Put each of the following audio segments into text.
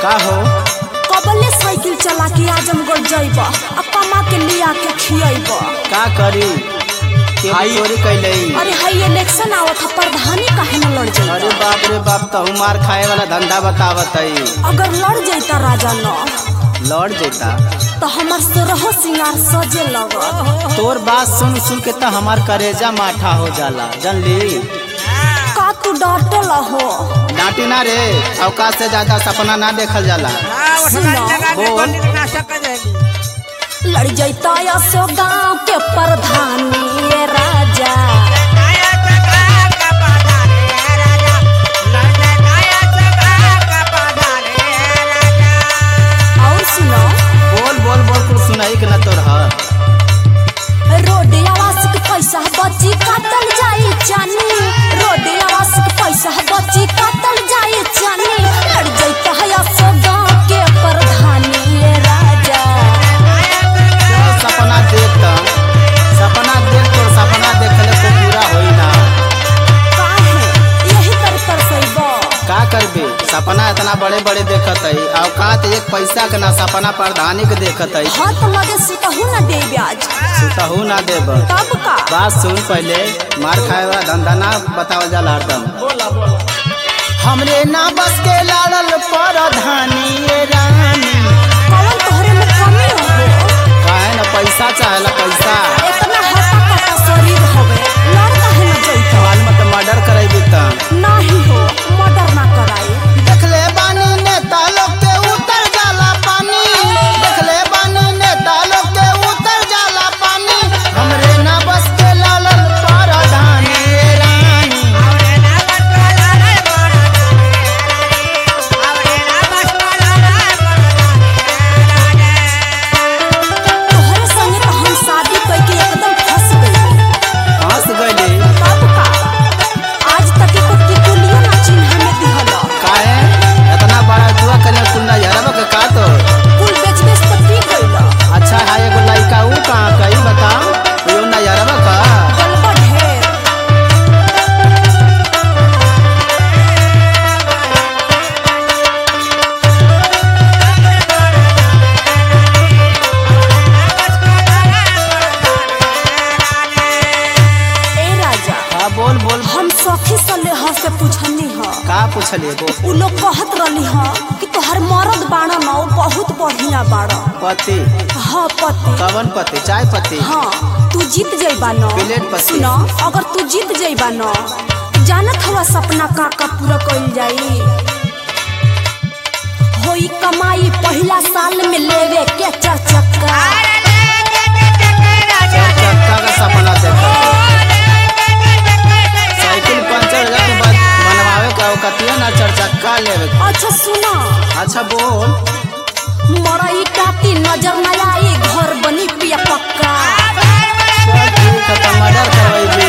का हो कबले साइकिल चला के आजमगढ़ जइब आ कमा के लिया के खियब का करी केहू चोरी कैले अरे हई इलेक्शन आवत ह प्रधानी काहे न लड़ अरे जाइता बाप रे बाप तहु मार खाए वाला धंधा बतावत है अगर लड़ जाइता राजा न लौट जेता तो हमर सोरहो सिंगार सजे लगत तोर बात सुन सुन के तो हमार करेजा माठा हो जाला जानली का तू डटल हो डांटी ना रे अवकाश से ज्यादा सपना ना देखल जाला बोल लड़ जाइता असो गांव के प्रधानी ये राजा और सुनो बोल बोल बोल कुछ सुनाई के ना तोर ह रोड आवास के पैसा बची काटल जाई चानी रोड आवास के पैसा बची काटल जाई चानी लड़ जाइता है असो गांव के प्रधानी ये राजा चल सपना देख त सपना देख तोर सपना देखले को पूरा होई ना काहे यही कर कर सइबो का करबे सपना इतना बड़े बड़े देखत है औकात एक पैसा के ना सपना प्रधानी के देखत है हाथ लगे सुतहू न दे ब्याज सुतहू ना देब तब का बात सुन पहले मार खाए वाला धंधा ना बतावल जाला हरदम हमरे ना बस के लाड़ल प्रधानी ये रानी कौन तोहरे में कमी हो काहे ना पैसा चाहेला पैसा इतना हटा कटा शरीर होवे लड़ काहे न जइता माल मत मर्डर करेबी त नाही हो मर्डर ना कराई देखले बानी नेता लोग के उतर जाला पानी देखले बानी नेता लोग के उतर जाला पानी हमरे ना बस के लालल प्रधानी ये रानी तोहरे संगे तो हम शादी करके एकदम फंस गई हंस गइले तब का आज तक एको टिकुलियो ना चिन्ह में दिहल काहे इतना बड़ा दुआ करे कुंडा यारब के का तो कुल बेच बेच तो पी गइल अच्छा है एगो लड़का ऊ कहाँ कही बताओ यो ना यारब का गलबा ढेर ए राजा हाँ बोल बोल हम सखी सले ह से पूछनी ह का पूछले एगो उ लोग कहत रहली ह कि तोहर मरद बाड़ा न उ बहुत बढ़िया बाड़ा पति हाँ पति कवन पति चाय पति हाँ तू जीत जइबा न प्लेट पति। सुन अगर तू जीत जइबा न जानत हवा सपना का का पूरा कइल जाई होई कमाई पहिला साल में लेवे के चार चक्का चार चक्का का सपना देखा साइकिल पंचर हो जाए के बाद बनवावे का कतिया ना चार चक्का लेवे के। अच्छा सुना अच्छा बोल मरई काटी नजर न आई घर बनी पिया पक्का चल ठीक है तो मर्डर करवाइबी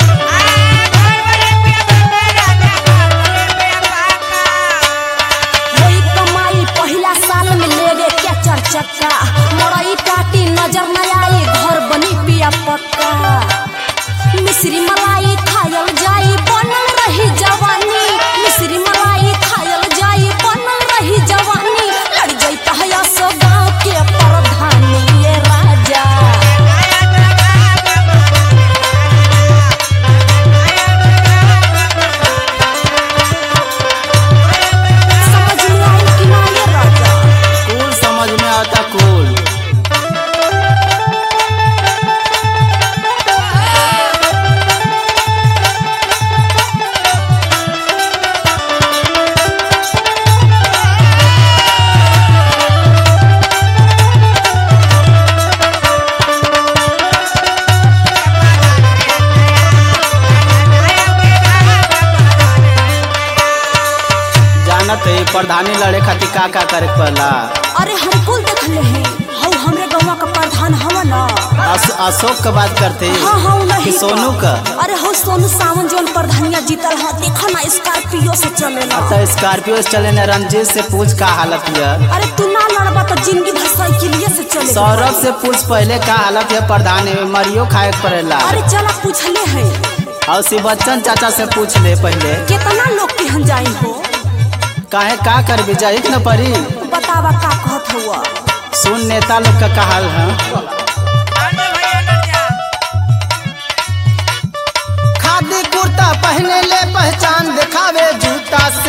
होई कमाई पहिला साल में लेवे के चार चक्का मरई काटी नजर न आई घर बनी पिया पक्का मिश्री मलाई खायल जाई बनल रही जवानी मिश्री मलाई खायल जाई बनल रही जवानी लड़ जाइता है सो गाँव के प्रधानी ये राजा समझ में आई कि ना ये राजा कूल समझ में आता कूल जानत है प्रधानी लड़े खातिर का का करे के पड़ला अरे हम कुल देखले हैं हऊ हमरे गौवा का प्रधान हवा ना अस, अशोक के बात करते हाँ हाँ कि नहीं सोनू का अरे हो सोनू सावन जोन प्रधानिया जीतल ह देखो ना स्कॉर्पियो से चलेला तो स्कॉर्पियो से चले न रंजीत से पूछ का हालत है अरे तू ना लड़बा तो जिंदगी भर साइकिलिए से चले सौरभ से पूछ पहले का हालत है प्रधान है मरियो खाए के पड़ेला अरे चला पूछले हैं और शिव बच्चन चाचा से पूछ ले पहले कितना लोग के हम जाई हो काहे का कर जाई न परी बतावा का कहत हुआ सुन नेता लोग का कहल है खादी कुर्ता पहने ले पहचान दिखावे जूता